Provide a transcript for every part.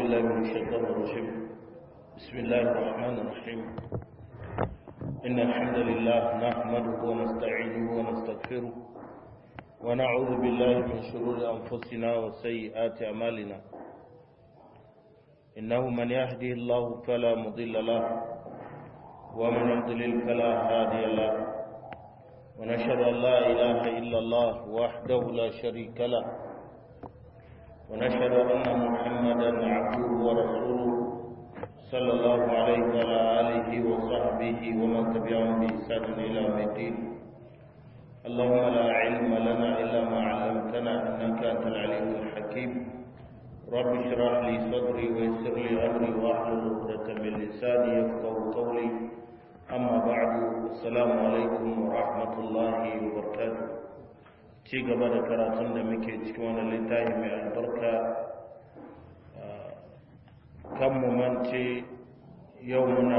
بالله من الشيطان الرجيم بسم الله الرحمن الرحيم إن الحمد لله نحمده ونستعينه ونستغفره ونعوذ بالله من شرور أنفسنا وسيئات أعمالنا إنه من يهده الله فلا مضل له ومن يضلل فلا هادي له ونشهد أن لا إله إلا الله وحده لا شريك له ونشهد أن محمدا عبده ورسوله صلى الله عليه وعلى آله وصحبه ومن تبعهم بإحسان إلى يوم الدين اللهم لا علم لنا إلا ما علمتنا إنك أنت العليم الحكيم رب اشرح لي صدري ويسر لي أمري واحلل عقدة من لساني يفقهوا قولي أما بعد السلام عليكم ورحمة الله وبركاته ci gaba da karatun da muke cikin wani littafi mai albarka kan mu mance yau muna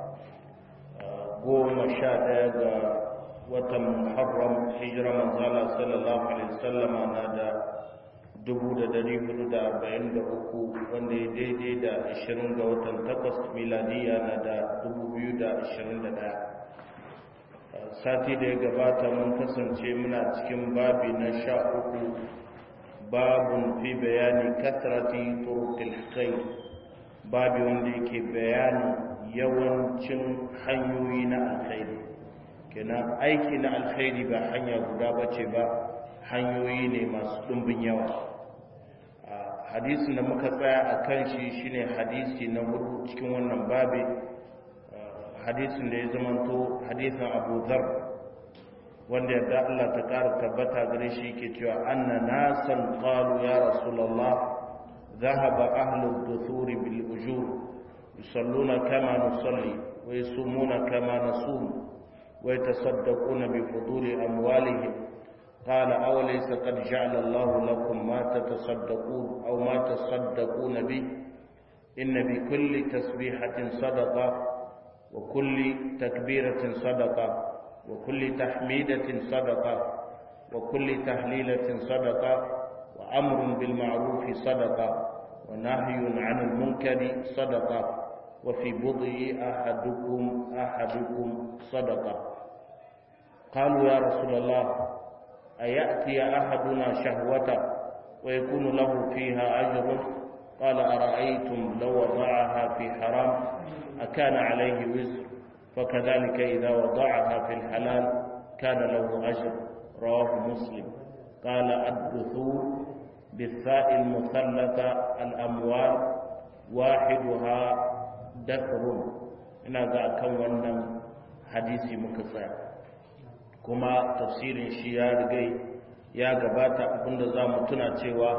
goma sha ɗaya ga watan muharram hijira manzala sallallahu alaihi wasallama na da dubu da dari hudu da arba'in da uku wanda ya daidai da ashirin ga watan takwas miladiya na da dubu biyu da ashirin da ɗaya sati da ya gabata mun kasance muna cikin babi na sha uku babun fi bayani kasrati turuqil khair babi wanda yake bayani yawancin hanyoyi na alkhairi kenan aiki na alkhairi ba hanya guda bace ba hanyoyi ne masu ɗumbin yawa hadisin da muka tsaya a kan shi shine hadisi na hudu cikin wannan babi hadisin da ya zamanto hadisin abu zar wanda yadda Allah ta ƙara tabbata gare shi ke cewa anna nasan qalu ya rasulullah ذهب أهل الدثور بالأجور يصلون كما نصلي ويصومون كما نصوم ويتصدقون بفضول أموالهم قال أوليس قد جعل الله لكم ما تتصدقون أو ما تصدقون به إن بكل تسبيحة صدقة وكل تكبيرة صدقة وكل تحميدة صدقة وكل تهليلة صدقة وأمر بالمعروف صدقة ونهي عن المنكر صدقة وفي بضع أحدكم أحدكم صدقة قالوا يا رسول الله أيأتي أحدنا شهوة ويكون له فيها أجر قال أرأيتم لو وضعها في حرام أكان عليه وزر فكذلك إذا وضعها في الحلال كان له أجر رواه مسلم قال الدثور بالثاء المثلثة الأموال واحدها دثر ina ga akan wannan hadisi muka tsaya kuma tafsirin shi ya rigai ya gabata abinda za mu tuna cewa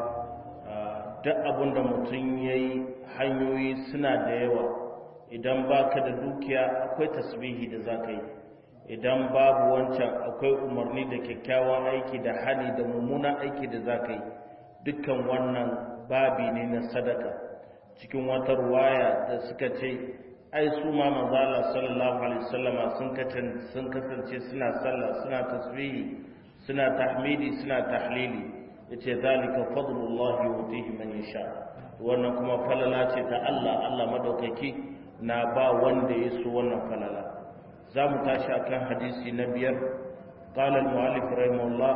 duk abinda mutum ya yi hanyoyi suna da yawa idan baka da dukiya akwai tasbihi da za ka yi idan babu wancan akwai umarni da kyakkyawan aiki da hali da mummunan aiki da za ka yi dukkan wannan babi ne na sadaka cikin wata ruwaya da suka ce ai su ma manzala sallallahu alaihi wasallama sun sun kasance suna sallah suna tasbihi suna tahmidi suna tahlili yace zalika fadlullahi yutihi man yasha wannan kuma falala ce ta Allah Allah madaukaki na ba wanda ya so wannan falala za mu tashi akan hadisi na biyar قال المؤلف رحمه الله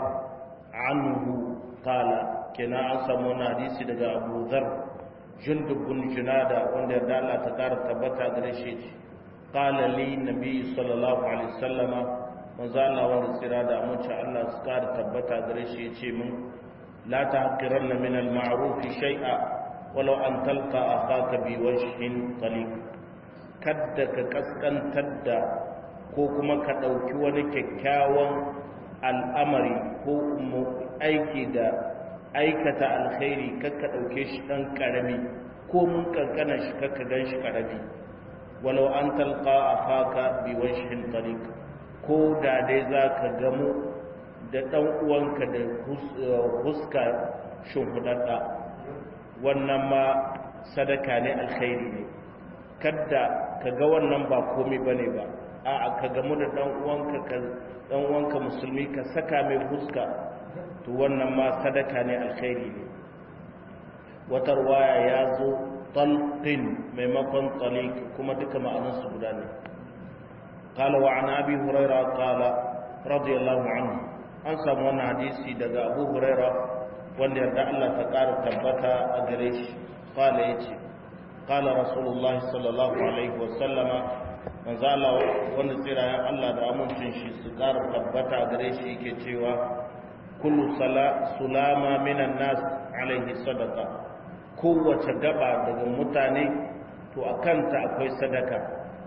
عنه قال كنا an samu wani hadisi daga Abu Dharr Jundub bin Junada wanda da Allah ta kara tabbata gare shi qala li nabi sallallahu alaihi wasallama manzo Allah wanda sira da amince Allah su kara tabbata gare shi yace min la tahqiranna min al-ma'ruf shay'a walau an talqa akhaka bi wajhin taliq kadda ka kaskantar da ko kuma ka ɗauki wani kyakkyawan al'amari ko aiki da aikata alkhairi kakka ɗauke shi ɗan ƙarami ko mun ƙanƙana shi kakka gan shi ƙarami walau an talƙa a haka biwashin tariq ko da dai za ka gamu da ɗan uwanka da huska shimfiɗaɗɗa wannan ma sadaka ne alkhairi ne kadda ka ga wannan ba komai bane ba a'a ka gamu da dan uwanka ka dan uwanka musulmi ka saka mai fuska to wannan ma sadaka ne alkhairi ne wata ruwaya ya zo talqin maimakon talik kuma duka ma'anarsu guda ne qala wa an abi huraira qala radiyallahu anhu an samu wannan hadisi daga abu huraira wanda yarda Allah ta ƙara tabbata a gare shi qala yace qala rasulullahi sallallahu alaihi wa sallama manzo Allah wanda tsirayen Allah da amincin shi su ƙara tabbata a gare shi yake cewa kullu sulama minan nas alaihi sadaqa kowace gaba daga mutane to a kanta akwai sadaka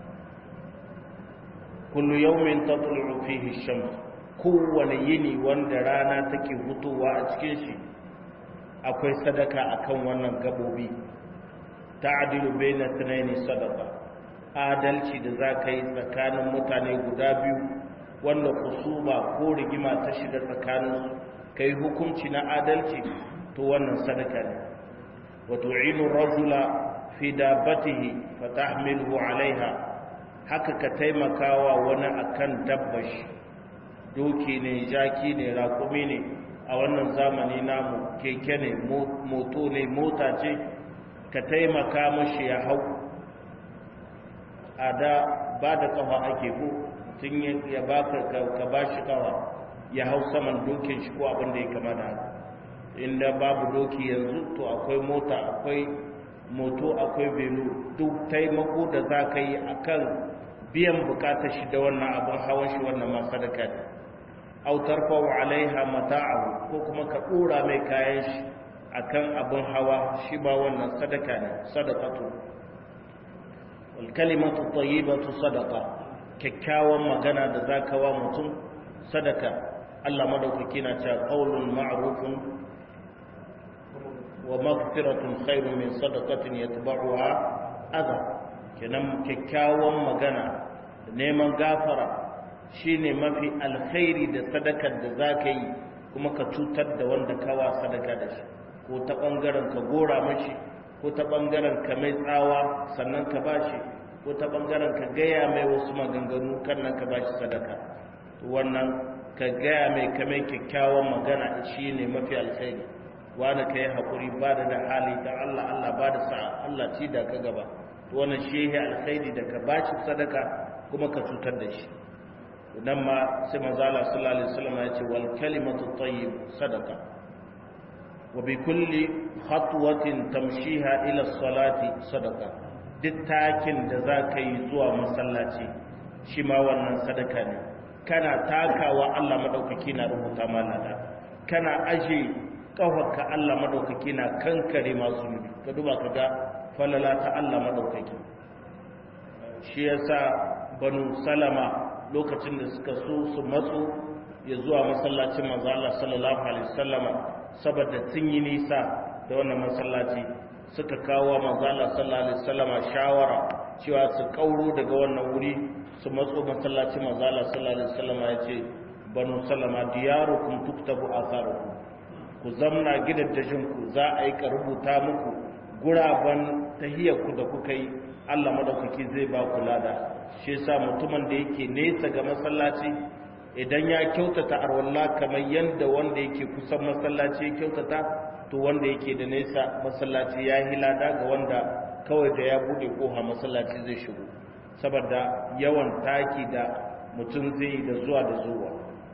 kullu yawmin tatlu'u fihi shams kowane yini wanda rana take hutowa a cikin shi akwai sadaka akan wannan gabobi ta'dilu baina thnaini sadaqa adalci da zaka yi tsakanin mutane guda biyu wanda kusuma ko rigima ta shiga tsakaninsu kai hukunci na adalci to wannan sadaka ne وتعين الرجل في دابته فتحمله عليها haka ka taimakawa wani akan dabbashi doki ne jaki ne rakumi ne a wannan zamani namu keke ne moto ne mota ce ka taimaka mashi ya hau a da ba da kafa ake ko tun ya baka ka ba shi kafa ya hau saman dokin shi ko abin da ya kama da haka inda babu doki yanzu to akwai mota akwai moto akwai belu duk taimako da za ka yi a kan biyan bukatar shi da wannan abin hawan shi wannan ma sadaka ne autar fawo alaiha mata'ahu ko kuma ka ɗora mai kayan shi a kan abin hawa shi ba wannan sadaka ne sadakatu walkalimatu tayyibatu sadaka kyakkyawan magana da za ka wa mutum sadaka Allah madaukaki na cewa qaulun ma'rufun wa maghfiratun khairun min sadaqatin yatba'uha adha kenan kyakkyawan magana neman gafara shine mafi alkhairi da sadakar da zaka yi kuma ka cutar da wanda kawa sadaka da shi ko ta bangaren ka gora mashi ko ta bangaren ka mai tsawa sannan ka bashi ko ta bangaren ka gaya mai wasu maganganu kan nan ka bashi sadaka to wannan ka gaya mai kamar kyakkyawan magana shine mafi alkhairi wani ka yi haƙuri ba da da hali ta Allah Allah ba da sa'a Allah ci da ka gaba wannan shi ya alkhairi da ka bashi sadaka kuma ka cutar da shi nan ma sai manzo Allah sallallahu alaihi wasallam ya ce wal kalimatu tayyib sadaka wa bi kulli khatwatin tamshiha ila salati sadaka duk takin da za ka yi zuwa masallaci shi ma wannan sadaka ne kana takawa Allah madaukaki na rubuta mana da kana aje kafarka Allah madaukaki na kankare masu nufi ka duba ka ga falala ta Allah madaukaki shi yasa banu salama lokacin da suka so su matso ya zuwa masallacin manzo Allah sallallahu alaihi wasallama saboda sun yi nisa da wannan masallaci suka kawo manzo Allah sallallahu alaihi wasallama shawara cewa su kauro daga wannan wuri su matso masallacin manzo Allah sallallahu alaihi wasallama yace banu salama diyarukum tuktabu atharukum ku zamna gidaddajinku za a yi ka rubuta muku guraben tahiyarku da kuka yi Allah madaukaki zai ba ku lada shi yasa mutumin da yake nesa ga masallaci idan ya kyautata arwalla kamar yanda wanda yake kusan masallaci ya kyautata to wanda yake da nesa masallaci ya yi lada ga wanda kawai da ya bude koha masallaci zai shigo saboda yawan taki da mutum zai yi da zuwa da zuwa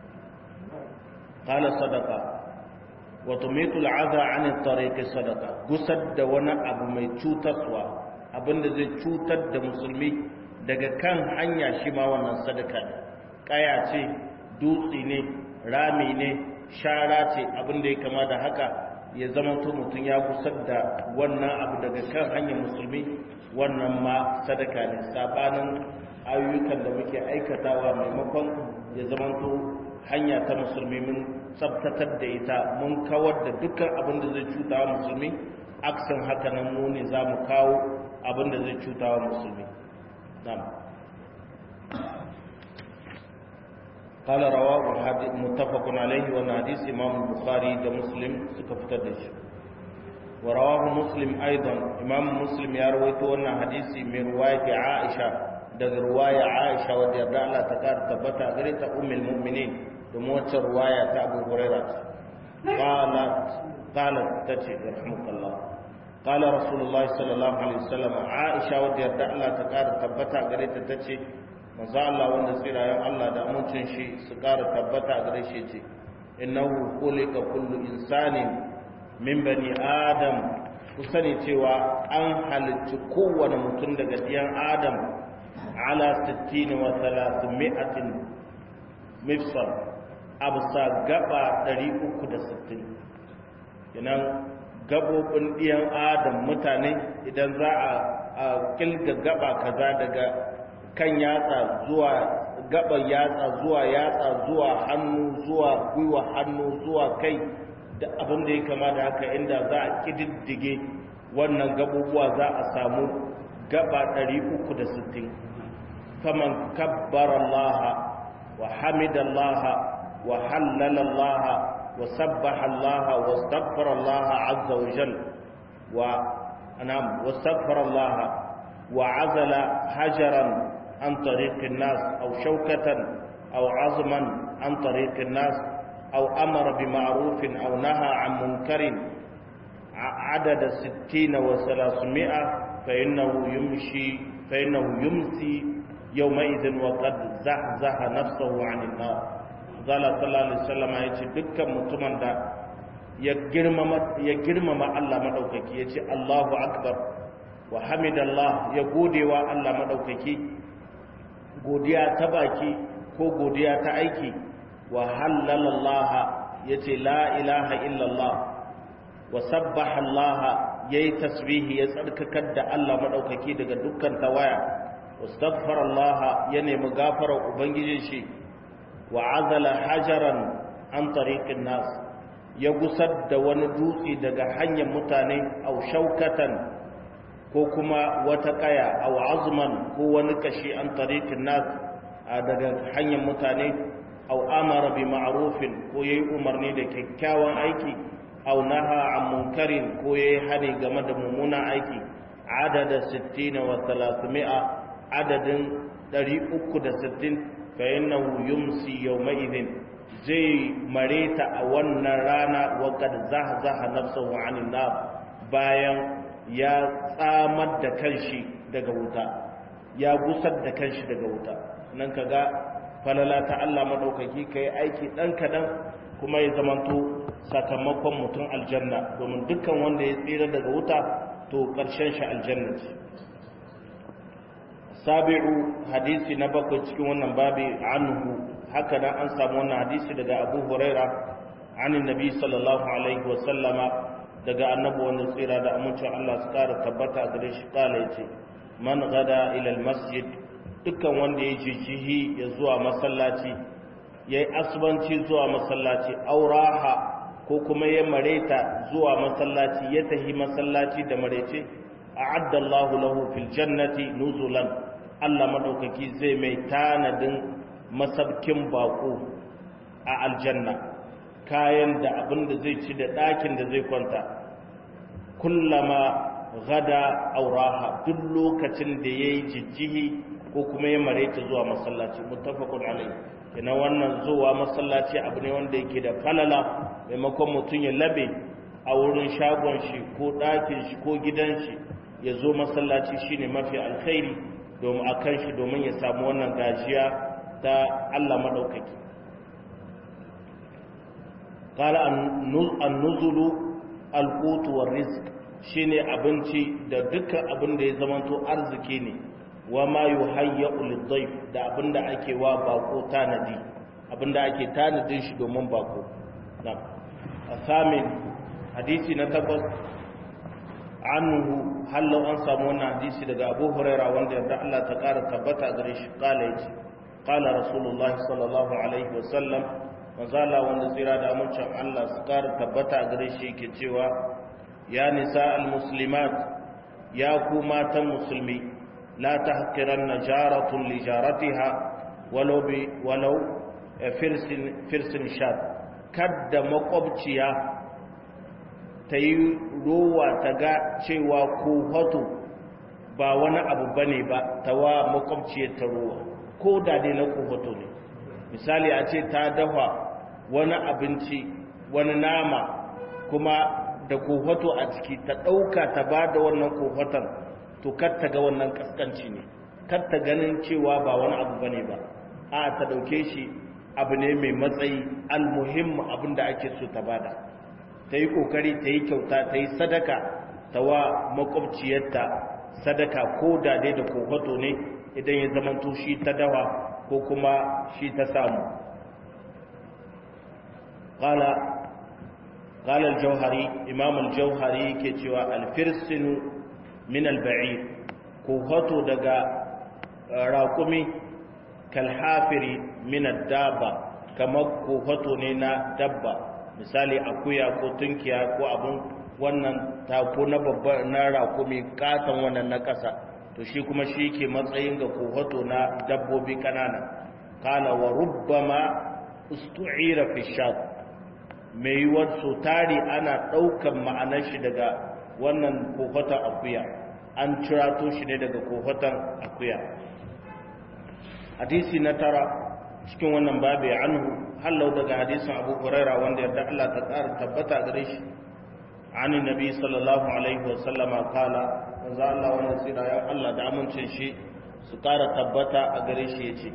qala sadaqa wa tumitu al'adha 'an at-tariq sadaqa gusar da wani abu mai cutarwa abinda zai cutar da musulmi daga kan hanya shi ma wannan sadaka ne kaya ce dutse ne rami ne shara ce abinda ya kama da haka ya zama to mutum ya gusar da wannan abu daga kan hanyar musulmi wannan ma sadaka ne sabanin ayyukan da muke aikatawa maimakon ya zama to hanya ta musulmi mun tsabtatar da ita mun kawar da dukkan abin da zai cuta wa musulmi aksan haka nan mu ne za mu kawo abin da zai cuta wa musulmi قال رواه متفق عليه وانا حديث امام البخاري ده مسلم سكفتر ده ورواه مسلم ايضا امام مسلم يروي وانا حديث من روايه عائشه ده روايه عائشه رضي الله عنها تكار تبتا غريت ام المؤمنين دموت روايه ابو هريره قالت قالت تتي رحمك الله qala rasulullahi sallallahu alaihi wasallam aisha wadda yarda Allah ta kara tabbata gare ta tace manzo Allah wanda tsirayen Allah da amincin shi su kara tabbata gare shi ce innahu khuliqa kullu insanin min bani adam ku sani cewa an halicci kowane mutum daga diyan adam ala 60 wa 300 mifsal absa gaba 360 kenan gabobin diyan adam mutane idan za a kilga gaba kaza daga kan yatsa zuwa gaban yatsa zuwa yatsa zuwa hannu zuwa gwiwa hannu zuwa kai da abin da ya kama da haka inda za a kididdige wannan gabubuwa za a samu gaba 360 faman kabbara Allah wa hamida Allah wa hallala Allah wa sabbaha Allah wa astaghfara Allah azza wa jalla wa anam wa astaghfara Allah wa azala hajaran عن طريق الناس أو شوكة أو عظما عن طريق الناس أو أمر بمعروف أو نهى عن منكر عدد ستين وثلاثمائة فإنه يمشي فإنه يمسي يومئذ وقد زحزح نفسه عن النار قال صلى الله عليه وسلم يجي دكا متمن دا ya girmama Allah maɗaukaki ya ce Allahu Akbar wa hamidallah ya godewa Allah maɗaukaki godiya ta baki ko godiya ta aiki wa hallalallaha ya ce la ilaha illallah wa sabbaha Allah ya yi tasbihi ya tsarkakar da Allah maɗaukaki daga dukkan tawaya wa staghfar Allah ya nemi gafarar ubangijin shi wa azala hajaran an tariqin nas ya gusar da wani dutse daga hanyar mutane au shaukatan ko kuma wata kaya au azman ko wani kashi an tariqin nas daga hanyar mutane au amara bi ma'rufin ko yayi umarni da kyakkyawan aiki au naha an munkarin ko yayi hani game da mummunan aiki adada 60 wa 300 adadin 360 fa innahu yumsi yawma idhin zai mareta a wannan rana wakad zahzaha nafsahu anin nar bayan ya tsamar da kanshi daga wuta ya gusar da kanshi daga wuta nan kaga falala ta Allah madaukaki kai aiki dan kadan kuma ya zamanto sakamakon mutum aljanna domin dukkan wanda ya tsira daga wuta to karshen shi aljanna ce sabi'u hadisi na bakwai cikin wannan babi anhu haka nan an samu wannan hadisi daga abu huraira anin nabi sallallahu alaihi wasallama daga annabi wanda tsira da amincin allah su kara tabbata a gare shi kala ya ce man gada ilal masjid dukkan wanda ya jijihi ya zuwa masallaci ya yi asibanci zuwa masallaci auraha ko kuma ya mareta zuwa masallaci ya tahi masallaci da marece a addallahu lahu fil jannati nuzulan allah madaukaki zai mai tanadin masabkin bako a aljanna kayan da abin da zai ci da ɗakin da zai kwanta kullama gada auraha duk lokacin da ya yi jijjihi ko kuma ya mareta zuwa masallaci muttafaqun alai ina wannan zuwa masallaci abu ne wanda yake da falala maimakon mutum ya labe a wurin shagon shi ko ɗakin shi ko gidan shi ya zo masallaci shine mafi alkhairi domin a kan shi domin ya samu wannan gajiya ta Allah maɗaukaki ƙala an nuzulu alƙutuwar risk shi ne abinci da dukkan abin da ya zamanto arziki ne wa ma yi hayya ulidai da abin da ake wa bako tanadi abin da ake tanadin shi domin bako na a samin hadisi na takwas anhu hallau an samu wannan hadisi daga abu huraira wanda yadda Allah ta ƙara tabbata gare shi ƙala ya ce قال رسول الله صلى الله عليه وسلم mazala wanda tsira da amincin Allah su ƙara tabbata a gare shi ke cewa ya nisa al-muslimat ya ku matan musulmi la ta haƙiran na jaratun lijaratiha walau bi walau firsin shad kadda makwabciya ta yi rowa ta ga cewa ko hoto ba wani abu bane ba ta wa makwabciyar ta rowa ko da dai na kofato ne misali a ce ta dafa wani abinci wani nama kuma da kofato a ciki ta ɗauka ta ba da wannan kofatan to kar ta ga wannan kaskanci ne kar ta ganin cewa ba wani abu bane ba a ta ɗauke shi abu ne mai matsayi almuhim abin da ake so ta bada ta yi ƙoƙari ta yi kyauta ta yi sadaka ta wa makwabciyarta sadaka ko da dai da kofato ne idan ya zamanto shi ta dawa ko kuma shi ta samu qala qala al-jawhari imam al-jawhari yake cewa al-firsinu min al-ba'ir kofato daga raƙumi kalhafiri min ad-daba kamar kofato ne na dabba misali akuya ko tunkiya ko abun wannan tako na babba na rakumi katon wannan na ƙasa to shi kuma shi ke matsayin ga kohoto na dabbobi kanana kala wa rubbama ustu'ira fi shat mai yiwuwar so tari ana ɗaukan ma'anar shi daga wannan kohoton akuya an cirato shi ne daga kohoton akuya hadisi na tara cikin wannan babu ya anhu hallau daga hadisin abu huraira wanda yarda Allah ta ƙara tabbata gare shi عن النبي صلى الله عليه وسلم قال manzo Allah wannan tsira ya Allah da amincin shi su ƙara tabbata a gare shi yace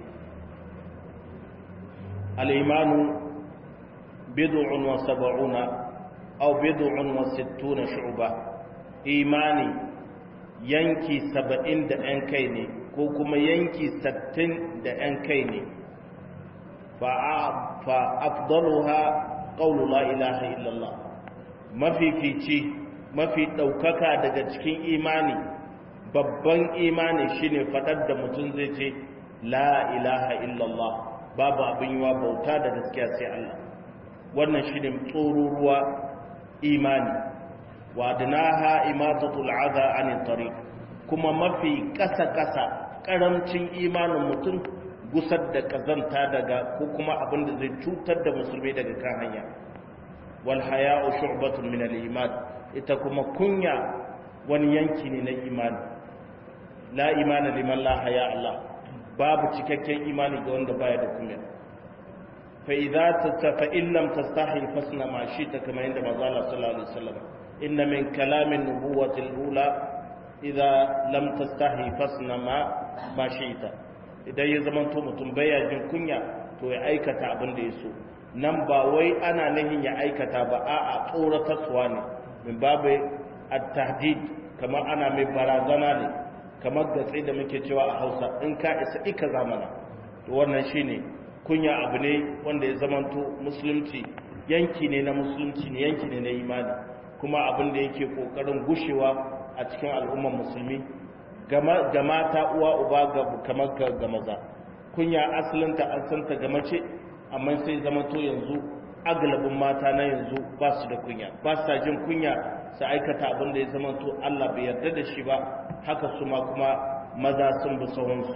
al-imanu bid'un wa sab'una aw bid'un wa sittuna shu'ba imani yanki 70 da ɗan kai ne ko kuma yanki 60 da ɗan kai ne fa fa afdaluha qawlu la ilaha illallah mafifici mafi ɗaukaka daga cikin imani babban imani shine faɗar da mutum zai ce la ilaha illallah babu abin yiwa bauta da gaskiya sai Allah wannan shine tsoruruwa imani wa adnaha imatatul adha an tariq kuma mafi ƙasa ƙasa ƙaramcin imanin mutum gusar da kazanta daga ko kuma abin da zai cutar da musulmi daga kan hanya wal haya'u shu'batun min al iman ita kuma kunya wani yanki ne na imani la imana liman la haya Allah babu cikakken imani ga wanda baya da kunya fa idza tafa in lam tastahi fasna ma shita kama inda manzo Allah sallallahu alaihi wasallam inna min kalamin nubuwati al-ula idza lam tastahi fasna ma ma shita idan ya zama to mutum baya jin kunya to ya aikata abin da ya so nan ba wai ana nahin ya aikata ba a'a tsoratarwa ne min babu at-tahdid kamar ana mai barazana ne kamar gatsi da muke cewa a Hausa in ka isa ika zamana to wannan shine kunya abu ne wanda ya zamanto musulunci yanki ne na musulunci ne yanki ne na imani kuma abin da yake kokarin gushewa a cikin al'ummar musulmi ga mata uwa uba ga kamar ga maza kunya asalinta an santa ga mace amma sai zamanto yanzu agalabin mata na yanzu ba su da kunya ba sa jin kunya su aikata abin da ya zama to Allah bai yarda da shi ba haka su ma kuma maza sun bi sahunsu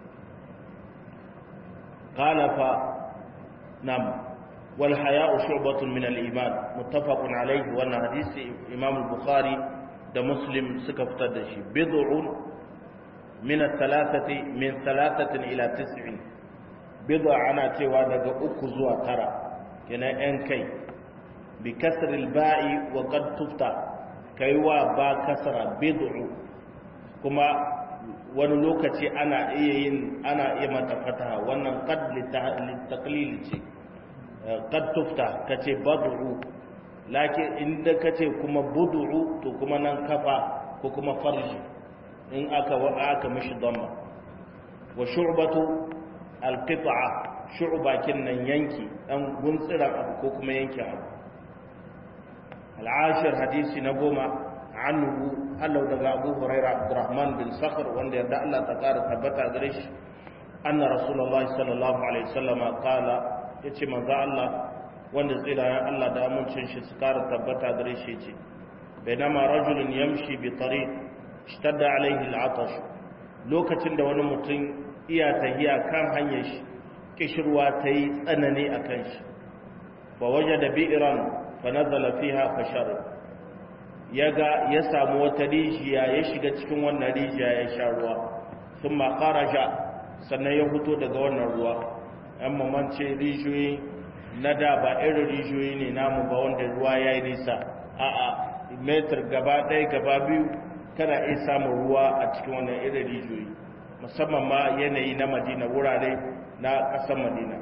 qala fa nam wal haya'u shu'batun min al iman muttafaqun alayhi wa hadisi imam al bukhari da muslim suka fitar da shi bid'un min al thalathati min thalathatin ila tis'in bid'a ana cewa daga uku zuwa tara kenan ‘yan kai bi kasaril ba'i wa kad tufta kai wa ba kasara bid'u kuma wani lokaci ana iya yin ana iya mata fataha wannan qad litaqlil ce qad tufta kace bad'u lakin inda kace kuma bud'u to kuma nan kafa ko kuma farji in aka wa aka mishi damma wa shu'batu alqit'a shu'ba nan yanki dan guntsiran abu ko kuma yanki abu al'ashir hadisi na goma anhu hallau daga abu huraira abdurrahman bin sakhr wanda yadda Allah ta kara tabbata gare shi anna rasulullahi sallallahu alaihi wasallam qala yace manzo Allah wanda tsirayen Allah da amincin shi su kara tabbata gare shi yace bainama rajulun yamshi bi tariq ishtadda alaihi al'atash lokacin da wani mutum iya tahiya kan hanyar shi kishirwa ta yi tsanani a kan shi fa waje da bi'iran fa nazala fiha fa sharib ya ga ya samu wata rijiya ya shiga cikin wannan rijiya ya sha ruwa sun ma kharaja sannan ya fito daga wannan ruwa yan mamance rijiyoyi na da ba irin rijiyoyi ne namu ba wanda ruwa ya yi nisa a a metar gaba ɗaya gaba biyu kana iya samun ruwa a cikin wannan irin rijiyoyi musamman ma yanayi na madina wurare na ƙasar madina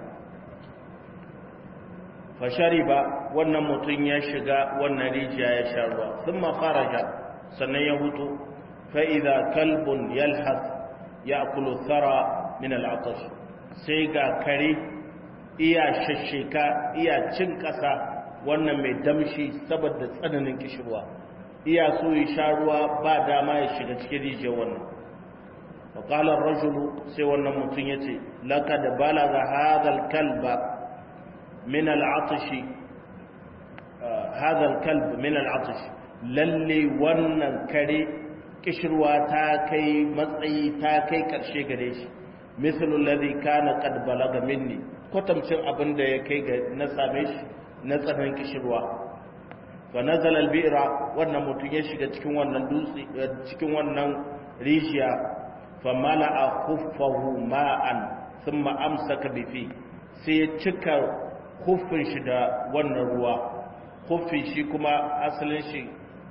fashari ba wannan mutum ya shiga wannan rijiya ya sha ruwa sun makaraja sannan ya hutu fa'iza kalbun yalhas ya kulu tsara min al'atash sai ga kare iya shasheka iya cin ƙasa wannan mai damshi saboda tsananin kishirwa iya so ya sha ruwa ba dama ya shiga cikin rijiyar wannan faƙalar rajulu sai wannan mutum ya ce laka da balaga hadal kalba min al'atashi hadal kalb min al'atashi lalle wannan kare kishirwa ta kai matsayi ta kai ƙarshe gare shi mislu alladhi kana qad balaga minni kwatamcin abin da ya kai ga na same shi na tsananin kishirwa fa nazala al-bi'ra wannan mutum ya shiga cikin wannan dutse cikin wannan rijiya fa mala'a khuffahu ma'an thumma amsaka bi fi sai ya cika khuffin shi da wannan ruwa khuffin shi kuma asalin shi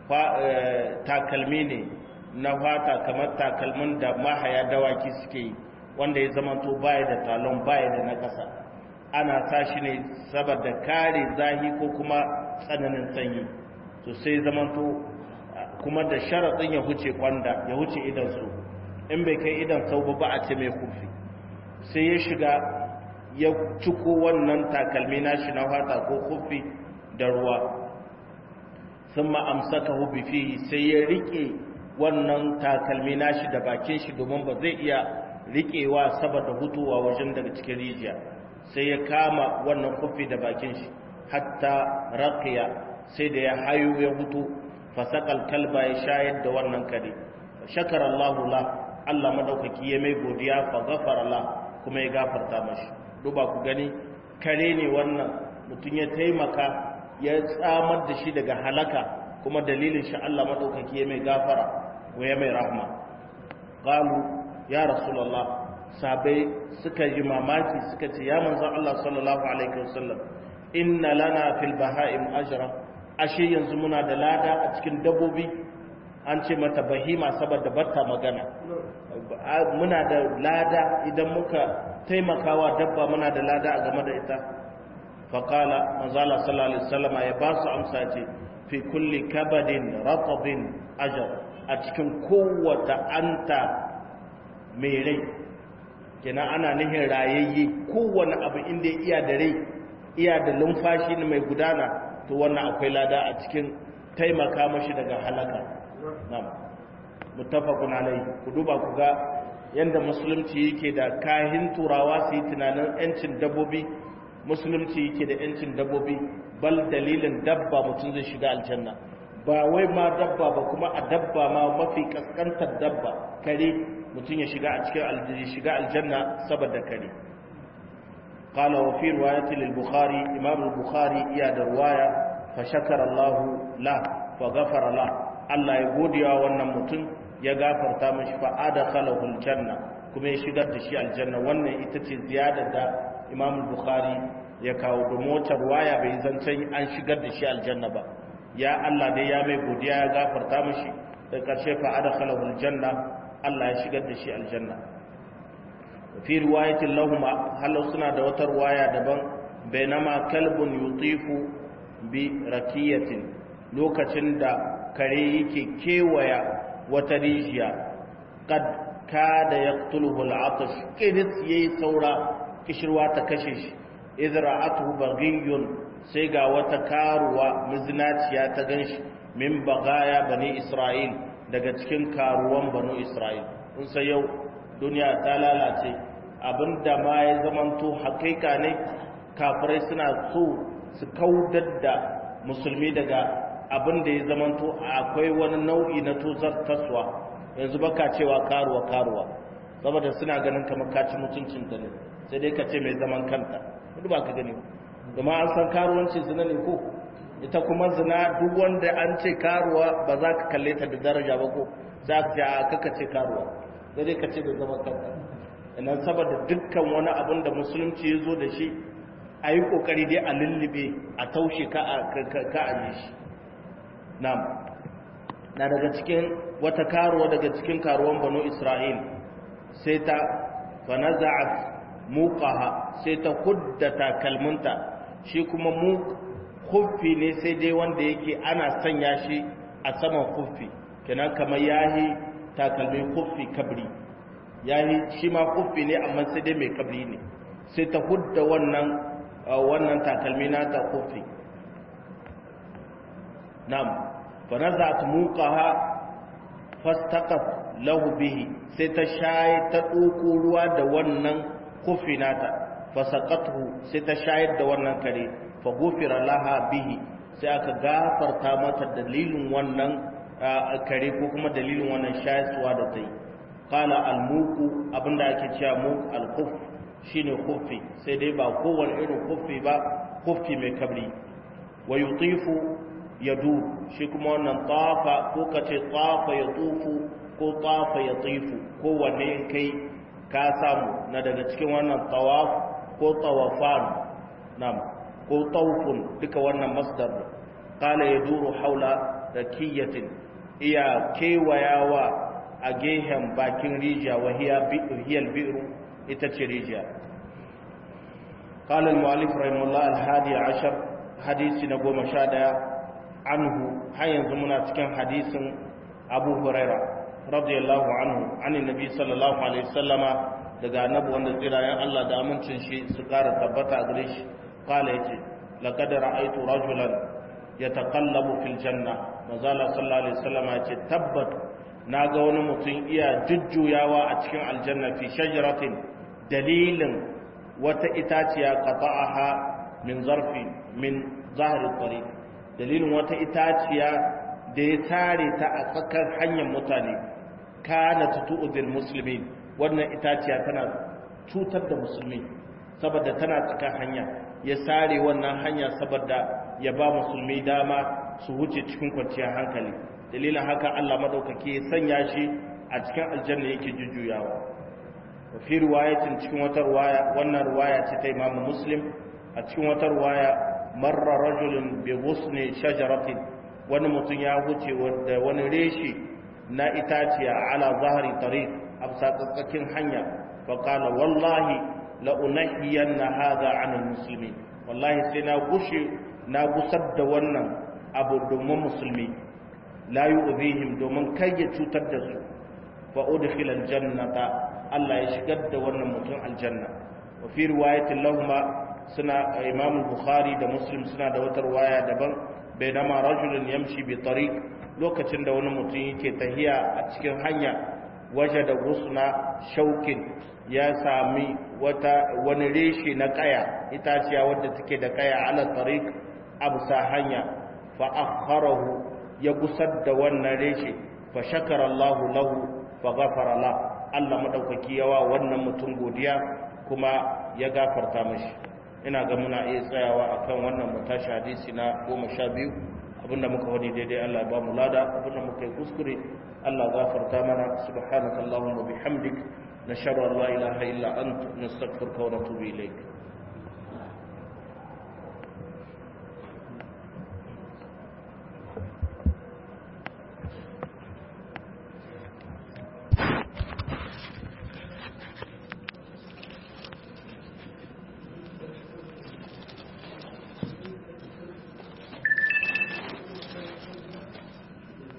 takalmi ne na fata kamar takalmin da mahaya dawaki suke yi wanda ya zamanto baya da talon baya da na ƙasa ana sa shi ne saboda kare zahi ko kuma tsananin sanyi to sai zamanto kuma da sharaɗin ya huce kwanda ya huce idan su in bai kai idan sau ba a ce mai kufi sai ya shiga ya ciko wannan takalmi nashi na fata ko kufi da ruwa sun ma'amsaka hubi fi sai ya riƙe wannan takalmi nashi da bakin shi domin ba zai iya riƙewa saboda hutuwa wajen daga cikin rijiya sai ya kama wannan kufi da bakin shi hatta raqiya sai da ya hayo ya hutu fasaqal kalba ya shayar da wannan kare shakara Allahu la Allah madaukaki ya mai godiya fa ghafara la kuma ya gafarta mashi duba ku gani kare ne wannan mutum ya taimaka ya tsamar da shi daga halaka kuma dalilin shi Allah madaukaki ya mai gafara wa ya mai rahma qalu ya rasulullah sabai suka yi mamaki suka ce ya manzon Allah sallallahu alaihi wasallam inna lana fil baha'im ajra ashe yanzu muna da lada a cikin dabbobi an ce mata bahima saboda batta magana muna da lada idan muka taimakawa dabba muna da lada a game da ita faqala manzon Allah sallallahu alaihi wasallam ya ba su amsa ce fi kulli kabadin ratabin ajr a cikin kowace anta mai rai kenan ana nihin rayayye kowane abu inda iya da rai iya da lumfashi ne mai gudana to wannan akwai lada a cikin taimaka mashi daga halaka na'am muttafaqun alayhi ku duba ku ga yanda musulunci yake da kahin turawa su yi tunanin yancin dabbobi musulunci yake da yancin dabbobi bal dalilin dabba mutum zai shiga aljanna ba wai ma dabba ba kuma a dabba ma mafi kaskantar dabba kare mutum ya shiga a cikin aljanna shiga aljanna saboda kare qala wa fi riwayati lil bukhari imam al bukhari iya da riwaya fa shakara allah la fa ghafara la allah ya godiya wannan mutum ya gafarta mishi fa adkhalahu al janna kuma ya shigar da shi aljanna wannan ita ce ziyadar da imam al bukhari ya kawo domin wata riwaya bai zancen an shigar da shi aljanna ba ya allah dai ya mai godiya ya gafarta mishi da karshe fa adkhalahu al janna Allah ya shigar da shi aljanna fi riwayatin lahuma halau suna da wata riwaya daban bainama kalbun yutifu bi rakiyatin lokacin da kare yake kewaya wata rijiya kad kada yaqtuluhu al'atash kidis yayi saura kishirwa ta kashe shi idra'atuhu baghiyun sai ga wata karuwa mizinaciya ta ganshi min bagaya bani isra'il daga cikin karuwan banu isra'il kun sai yau duniya ta lalace abinda ma ya zamanto hakika ne kafirai suna so su kaudar da musulmi daga abinda ya zamanto akwai wani nau'i na tozar taswa yanzu baka cewa karuwa karuwa saboda suna ganin kamar kaci mutuncin ta ne sai dai ka ce mai zaman kanta duk ba ka gani kuma an san karuwanci zina ne ko ita kuma zina duk wanda an ce karuwa ba za ka kalle ta da daraja ba ko za ka ce a kaka ce karuwa sai dai ka ce da zaman kanta idan saboda dukkan wani abin da musulunci ya zo da shi a yi kokari dai a lullube a taushe ka a yi shi nam na daga cikin wata karuwa daga cikin karuwan banu isra'il sai ta fanaza'at muqaha sai ta hudda takalminta shi kuma mu kuffi ne sai dai wanda yake ana sanya shi a saman kuffi kenan kamar yahi takalmin kuffi kabri yahi shi ma kuffi ne amma sai dai mai kabri ne sai ta hudda wannan wannan takalmi na ta kuffi na'am fa nazat muqaha fastaqat lahu bihi sai ta shaye ta doko ruwa da wannan kuffi nata fasaqathu sai ta shayar da wannan kare fa gufira laha bihi sai aka gafarta mata dalilin wannan kare ko kuma dalilin wannan shayarwa da ta yi qala al-muqu abinda ake cewa muq al-khuff shine khuffi sai dai ba kowane irin khuffi ba khuffi mai kabri wa yutifu yadu shi kuma wannan tafa ko kace tafa yatufu ko tafa yatifu ko wanne in kai ka samu na daga cikin wannan tawaf ko tawafan nam ko tawfun duka wannan masdar qala yaduru haula rakiyatin iya kewayawa a gehen bakin rijiya wa hiya hiyal bi'ru ita ce rijiya قال المؤلف رحمه الله الحادي عشر حديث نقوم شادا عنه هيا زمنا cikin hadisin Abu Huraira radiyallahu anhu an annabi sallallahu alaihi wasallama daga annabi wanda tsirayen Allah da amincin shi su ƙara tabbata a gare shi kala yace laqad ra'aytu rajulan yataqallabu fil janna mazala sallallahu alaihi wasallam yace tabbat naga wani mutum iya jujjuyawa a cikin aljanna fi shajaratin dalilin wata itaciya qata'aha min zarfi min zahri tariq dalilin wata itaciya da ya tare ta a tsakar hanyar mutane kana tu'udil muslimin wannan itaciya tana cutar da musulmi saboda tana tsakar hanya ya sare wannan hanya saboda ya ba musulmi dama su wuce cikin kwanciyar hankali dalilin haka Allah madaukake ya sanya shi a cikin aljanna yake jujjuyawa wa fi riwayatin cikin wata riwaya wannan riwaya ce ta Imam Muslim a cikin wata riwaya marra rajulun bi ghusni shajaratin wani mutum ya wuce da wani reshi na itaciya ala zahari tariq a tsakatsakin hanya fa qala wallahi la unahiyanna hadha an almuslimin wallahi sai na gushe na gusar da wannan abu domin musulmi la yu'zihim domin kai ya cutar da su fa udkhila aljannata Allah ya shigar da wannan mutum aljanna wa fi riwayatin lahumma suna imam bukhari da muslim suna da wata riwaya daban bainama rajulun yamshi bi tariq lokacin da wani mutum yake tahiya a cikin hanya waje da gusna shaukin ya sami wata wani reshe na kaya itaciya wadda take da kaya ala tariq absa hanya fa akharahu ya gusar da wannan reshe fa shakara Allah lahu fa ghafara la Allah madaukaki yawa wannan mutum godiya kuma ya gafarta mashi ina ga muna iya tsayawa akan wannan mutashi hadisi na goma sha biyu abinda muka wani daidai Allah ba mu lada abinda muka yi kuskure Allah gafarta mana subhanakallahumma bihamdik nashhadu an la ilaha illa anta nastaghfiruka wa natubu ilayk